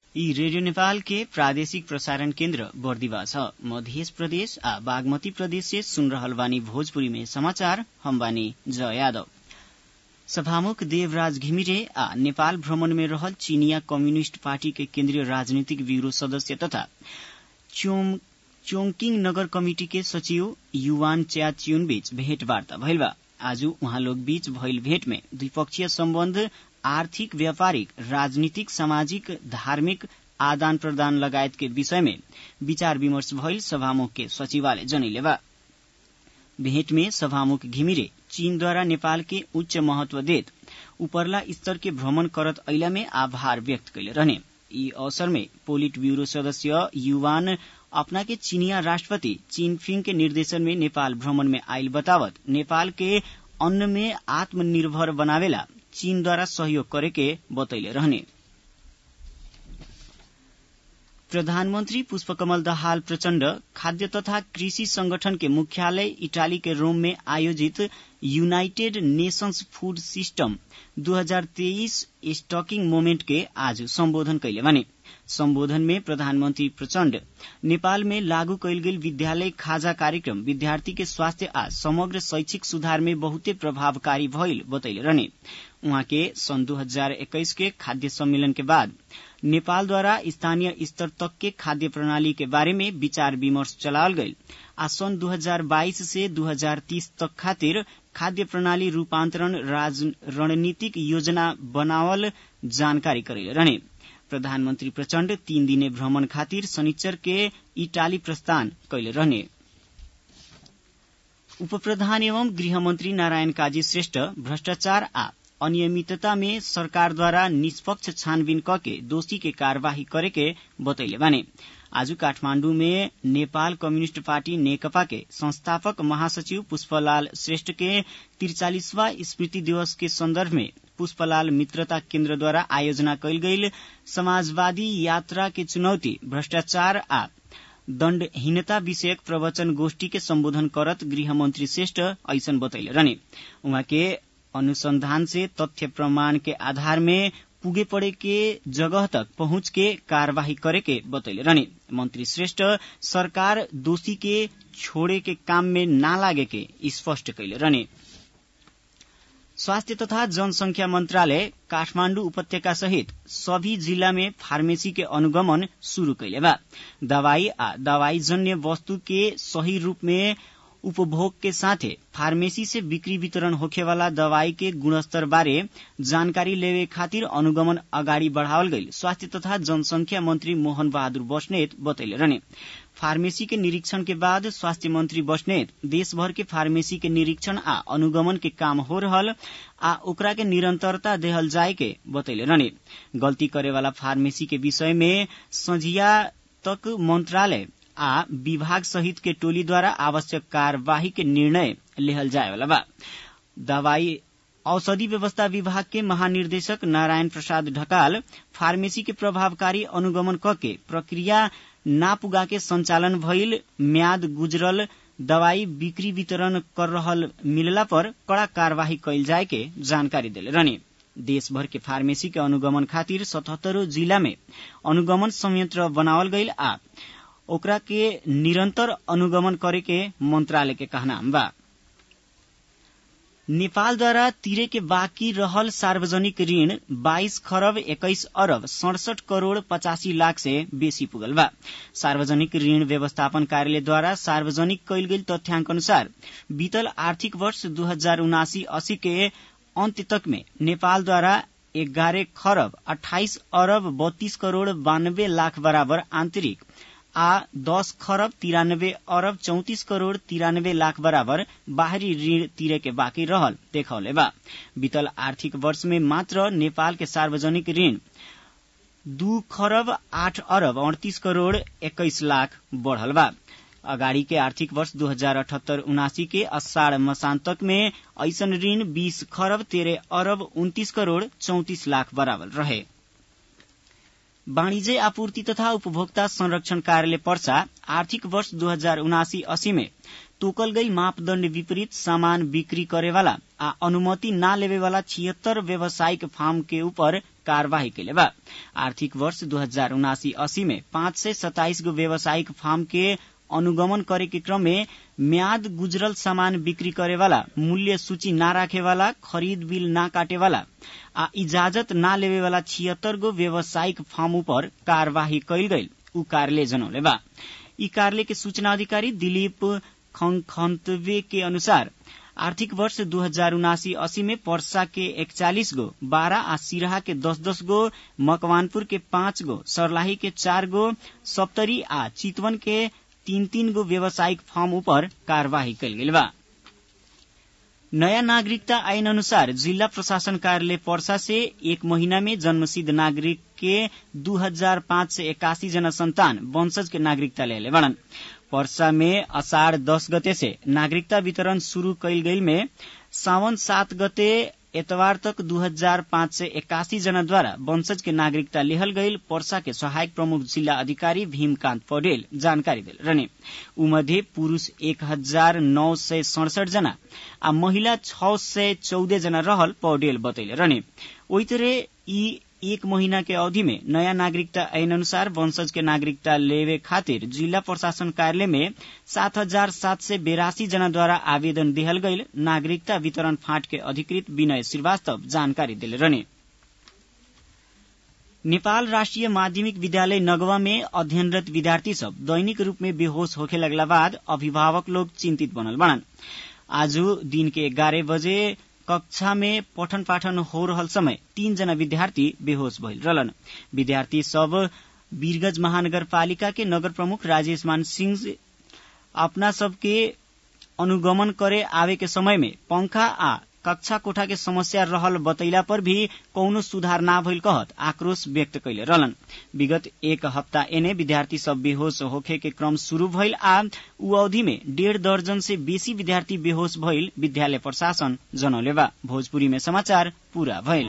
यी रेडियो नेपाल के प्रादेशिक प्रसारण केन्द्र बर्दिवा छ मध्य प्रदेश आ बागमती प्रदेश से सुन रहल बानी भोजपुरी में समाचार हम बानी जय यादव सभामुख देवराज घिमिरे आ नेपाल भ्रमण में रहल चीनिया कम्युनिष्ट पार्टी के केन्द्रीय राजनीतिक ब्यूरो सदस्य तथा चोङकिङ नगर कमिटी के सचिव युवान च्या च्युन बीच भेटवार्ता भइल बा आज उहाँ लोग बीच भइल भेट में द्विपक्षीय सम्बन्ध आर्थिक व्यापारिक राजनीतिक सामाजिक धार्मिक आदान प्रदान लगायत के विषय में विचार विमर्श भइल सभामुख के सचिवालय जनैले बा भेंट में सभामुख घिमिरे चीनद्वारा नेपाल के उच्च महत्व देत उपरला स्तर के भ्रमण करत ऐला में आभार व्यक्त कैले रहने यी अवसर में पोलिट ब्यूरो सदस्य युवान अपना के चीनिया राष्ट्रपति चिनफिङ के निर्देशन में नेपाल भ्रमण में आयल बतावत नेपाल के अन्न में आत्मनिर्भर बनावेला चीनद्वारा सहयोग करे के बतैले रहने प्रधानमन्त्री पुष्पकमल दाहाल प्रचण्ड खाद्य तथा कृषि संगठन के मुख्यालय इटाली के रोम में आयोजित United Nations food system 2023 stocktaking moment के आज सम्बोधन कैले भने सम्बोधन में प्रधानमन्त्री प्रचण्ड नेपाल में लागू कैल गेल विद्यालय खाजा कार्यक्रम विद्यार्थी के स्वास्थ्य आ समग्र शैक्षिक सुधार में बहुते प्रभावकारी भइल बतैले रहने उहाँ के सन् 2021 के खाद्य सम्मेलन के बाद नेपालद्वारा स्थानीय स्तर तक के खाद्य प्रणाली के बारे में विचार विमर्श चलावल गईल आ सन् 2022 से 2030 तक खातिर खाद्य प्रणाली रूपान्तरण रणनीतिक योजना बनावल जानकारी करेले रहने प्रधानमन्त्री प्रचण्ड तीन दिने भ्रमण खातिर शनिचर के इटाली प्रस्थान कैले रहने उप प्रधान एवं गृहमन्त्री नारायण काजी श्रेष्ठ भ्रष्टाचार आ अनियमितता में सरकारद्वारा निष्पक्ष छानबिन कके दोषी के कार्यवाही करे के बतैले बाने आज काठमाण्डु में नेपाल कम्युनिष्ट पार्टी नेकपा के संस्थापक महासचिव पुष्पलाल श्रेष्ठ के तिरचालिसवा स्मृति दिवस के संदर्भ में पुष्पलाल मित्रता केन्द्रद्वारा आयोजना कैल गईल समाजवादी यात्रा के चुनौती भ्रष्टाचार आ दण्डहीनता विषयक प्रवचन गोष्ठी के सम्बोधन करत गृहमन्त्री श्रेष्ठ ऐसन बतैले रहने उहाँ के अनुसंधान से तथ्य प्रमाण के आधार में पुगे पड़े के जगह तक पहुंच के कार्यवाही करे के बतैले रहने मंत्री श्रेष्ठ सरकार दोषी के छोड़े के काम में ना लागे के स्पष्ट कैले रहने स्वास्थ्य तथा जनसंख्या मंत्रालय काठमाण्डु उपत्यका सहित सभी जिला में फार्मेसी के अनुगमन शुरू कैले बा दवाई आ दवाई जन्य वस्तु के सही रूप में उपभोग के साथे फार्मेसी से बिक्री वितरण होखेवाला दवाई के गुणस्तर बारे जानकारी लेवे खातिर अनुगमन अगाडि बढ़ावल गईल स्वास्थ्य तथा जनसंख्या मंत्री मोहन बहादुर बस्नेत बतैले रहने फार्मेसी के निरीक्षण के बाद स्वास्थ्य मंत्री बस्नेत देशभर के फार्मेसी के निरीक्षण आ अनुगमन के काम हो रहल आ ओकरा के निरंतरता देहल जाए के बतैले रहने गलती करे वाला फार्मेसी के विषय में संझिया तक मंत्रालय आ विभाग सहित के टोली द्वारा आवश्यक कार्यवाही के निर्णय लेहल जाए वाला बा दवाई औषधि व्यवस्था विभाग के महानिर्देशक नारायण प्रसाद ढकाल फार्मेसी के प्रभावकारी अनुगमन कके प्रक्रिया ना पुगा के संचालन भइल म्याद गुजरल दवाई बिक्री वितरण कर रहल मिलला पर कड़ा कार्यवाही कैल जाए के जानकारी दिले रहने देशभर के फार्मेसी के अनुगमन खातिर सतहत्तरों जिला में अनुगमन संयंत्र बनावल गईल आ ओकरा के निरंतर अनुगमन करे के मंत्रालय के कहना बा नेपालद्वारा तिरे के बाँकी रहल सार्वजनिक ऋण 22 खरब 21 अरब सड़सठ करोड़ पचासी लाख से बेसी पुगल बा सार्वजनिक ऋण व्यवस्थापन कार्यालयद्वारा सार्वजनिक कैल गेल तथ्याङ्क अनुसार बीतल आर्थिक वर्ष दू हजार उनासी अस्सी के अन्त्य तक में नेपालद्वारा एघारह खरब अठाइस अरब बत्तीस करोड़ बानब्बे लाख बराबर आन्तरिक आ दस खरब तिरानब्बे अरब चौतिस करोड़ तिरानब्बे लाख बराबर बाहरी ऋण तिरे के बाँकी रहल देखौले बा बीतल आर्थिक वर्ष में मात्र नेपाल के सार्वजनिक ऋण दू खरब आठ अरब अड़तीस करोड़ एक्काइस लाख बढ़ल बा अगाडि के आर्थिक वर्ष दू हजार अठहत्तर उनासी के अषाढ़ मसान्तक में ऐसन ऋण बीस खरब तेरह अरब उन्तीस करोड़ चौतिस लाख बराबर रहे वाणिज्य आपूर्ति तथा उपभोक्ता संरक्षण कार्यालय पर्सा आर्थिक वर्ष दू हजार उनासी अस्सी में तोकल गई मापदण्ड विपरीत सामान बिक्री करेवाला आ अनुमति ना लेवेवाला छिहत्तर व्यावसायिक फार्म के ऊपर कार्यवाही कैले बा आर्थिक वर्ष दू हजार उनासी अस्सी में पाँच सय सताइस गो व्यावसायिक फार्म के अनुगमन करे के क्रम में म्याद गुजरल सामान बिक्री करेवाला मूल्य सूची ना राखेवाला खरीद बिल ना काटेवाला आ इजाजत ना लेवेवाला छिहत्तर गो व्यावसायिक फार्म ऊपर कार्यवाही कैल गईल उ कार्यालय जनौले बा ई कार्यालय के सूचना अधिकारी दिलीप खंतवे के अनुसार आर्थिक वर्ष दू हजार उनासी अस्सी में पर्सा के इकचालीस गो बारह आ सिराहा के दस दस गो मकवानपुर के पाँच गो सरलाही के चार गो सप्तरी आ चितवन के तीन तीन गो व्यावसायिक फार्म ऊपर कार्यवाही कैल गेल बा नयाँ नागरिकता ऐन अनुसार जिल्ला प्रशासन कार्यालय पर्सा से एक महीना में जन्मसिद्ध नागरिक के दू हजार पाँच सय एकासी जना संतान वंशज के नागरिकता लेले बड़न पर्सा में असाढ़ दस गते से नागरिकता वितरण शुरू कैल गईल में सावन सात गते एतवार तक दू हजार पाँच सय एकासी जनाद्वारा वंशज के नागरिकता लेहल गईल पर्सा के सहायक प्रमुख जिल्ला अधिकारी भीमकान्त पौडेल जानकारी दिल रहने ऊ मध्ये पुरूष एक हजार नौ सय सड़सठ जना आ महिला छ सय चौध जना रहल पौडेल बतैले रहने ओही तरह यी एक महीना के अवधि में नयाँ नागरिकता ऐन अनुसार वंशज के नागरिकता लेवे खातिर जिल्ला प्रशासन कार्यालय में सात हजार सात सय बेरासी जनाद्वारा आवेदन दिहल गईल नागरिकता वितरण फाँट के अधिकृत विनय श्रीवास्तव जानकारी दिले रहने नेपाल राष्ट्रिय माध्यमिक विद्यालय नगवा में अध्ययनरत विद्यार्थी सब दैनिक रूप में बेहोश होखे लगला बाद अभिभावक लोग चिंतित बनल बनन आज दिन के ग्यारह बजे कक्षा में पठन पाठन हो रहल समय तीन जना विद्यार्थी बेहोश भइल रहलन विद्यार्थी सब वीरगंज महानगरपालिका के नगर प्रमुख राजेश मान सिंह अपना सबके अनुगमन करे आवे के समय में पंखा आ कक्षा कोठा के समस्या रहल बतैला पर भी कौनो सुधार ना भइल कहत आक्रोश व्यक्त कैले रहलन विगत एक हप्ता एने विद्यार्थी सब बेहोश होखे के क्रम शुरू भइल आ उ अवधि में डेढ़ दर्जन से बेसी विद्यार्थी बेहोश भइल विद्यालय प्रशासन जनौले बा भोजपुरी में समाचार पूरा भइल